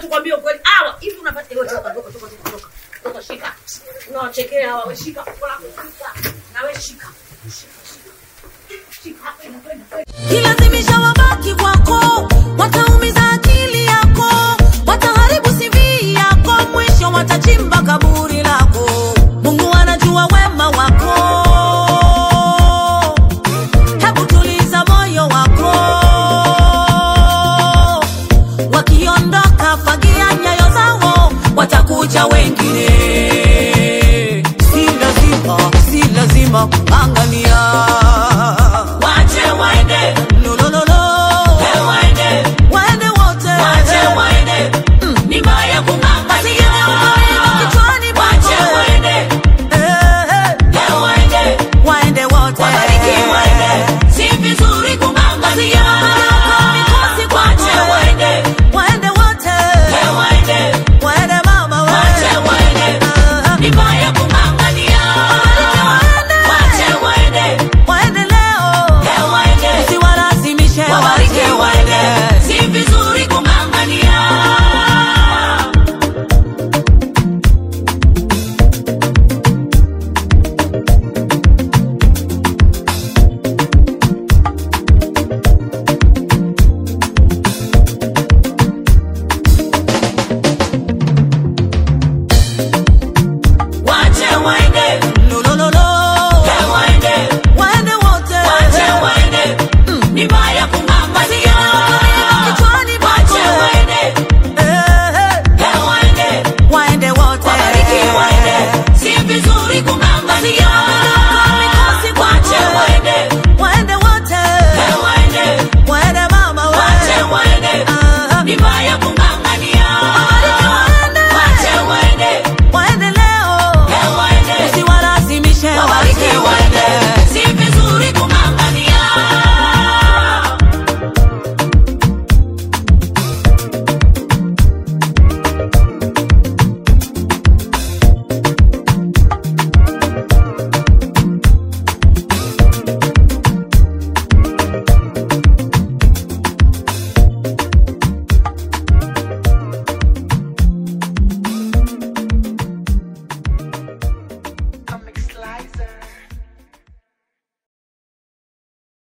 tukwambie ukweli. Hawa hivi unapata wewe toka toka toka toka toka. Toka shika. Unawachekea hawa wewe shika. Kola shika. Na wewe shika. Shika shika. Shika kwenda kwenda kwenda. kilazimisha wabaki kwako wataumiza akili yako wataharibu CV yako mwisho watachimba kaburi lako mungu anajua wema wako hebu tuliza moyo wako wakiondoka fagia nyayo zao watakuja wengine